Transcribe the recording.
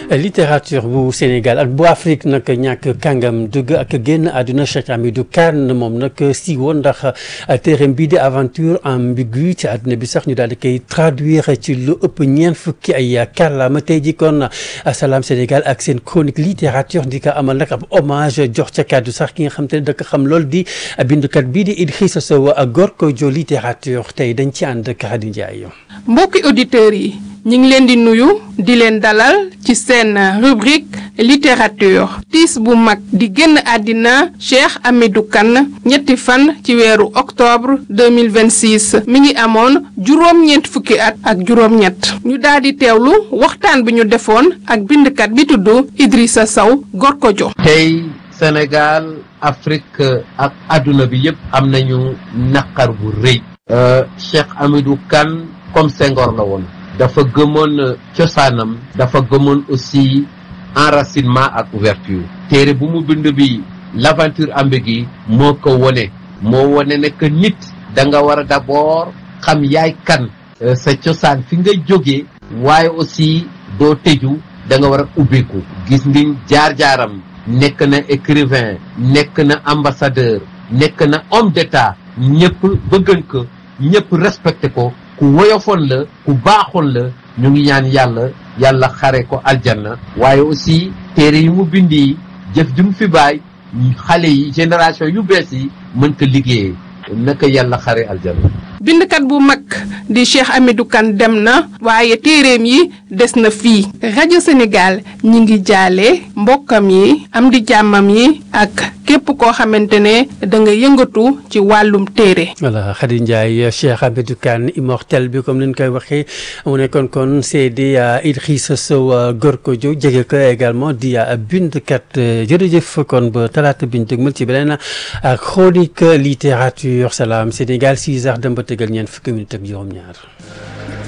littérature bu Sénégal ak bu Afrique nag ñàkk kàngam dugg ak génn àdduna Cheikh Hamidou Kane moom nag si woon ndax téereem bii di aventure ambiguë ci àdduna bi sax ñu daal di koy traduire ci lu ëpp ñeent fukki ay kàllaama tey ji kon Salam Sénégal ak seen chronique littérature di ko amal nag ab hommage jox ca kàddu sax ki nga xam te ne da ko xam lool di bindukat bii di Idrissa Sow Gorkodjo littérature tey dañ ci ànd ak Khady Ndiaye. mbokki auditeurs yi ñu ngi leen di nuyu di leen dalal ci seen rubrique littérature tiis bu mag di génn àddina Cheikh Hamidou Kane ñetti fan ci weeru octobre 2026 mi ngi amoon juróom-ñeent fukki at ak juróom-ñett ñu daal di teewlu waxtaan bi ñu defoon ak bindkat bi tudd Idrissa Sow Gorkodjo tey Sénégal Afrique ak adduna bi yëpp am nañu naqar bu rëy Cheikh Hamidou Kane comme Senghor la woon dafa gëmoon cosaanam dafa gëmoon aussi enracinement ak ouverture téere bu mu bind bi l'aventure ambiguë moo ko wone moo wone ne que nit da nga war a d'abord xam yaay kan sa cosaan fi nga jógee waaye aussi doo tëju da nga war a ubbeeku gis ngiñ jaar-jaaram nekk na écrivain nekk na ambassadeur nekk na homme d'état ñëpp bëggan ko ñëpp respecté ko ku woyofoon la ku baaxoon la ñu ngi ñaan yàlla yàlla xare ko aljanna waaye aussi téere yi mu bindi jëf ju mu fi baay xale yi génération yu bees yi mën ko liggéeyee naka yàlla xare aljanna bindkat bu mag di Cheikh Hamidou Kane dem na waaye téereem yi des na fii rajo Sénégal ñi ngi jaale mbokkam yi am di jàmmam yi ak képp koo xamante ne da nga yëngatu ci wàllum téere voilà Khady Ndiaye Cheikh Hamidou Kane immortel bi comme ni ñu koy waxee mu nekkoon kon CD Idrissa Sow Gorkodjo jege ko également di bindkat jërëjëf kon ba talaata biñ dëgmal ci beneen chronique littérature Salam Sénégal 6 heures dem ba tegal ñeent fukki minutes ak juróom-ñaar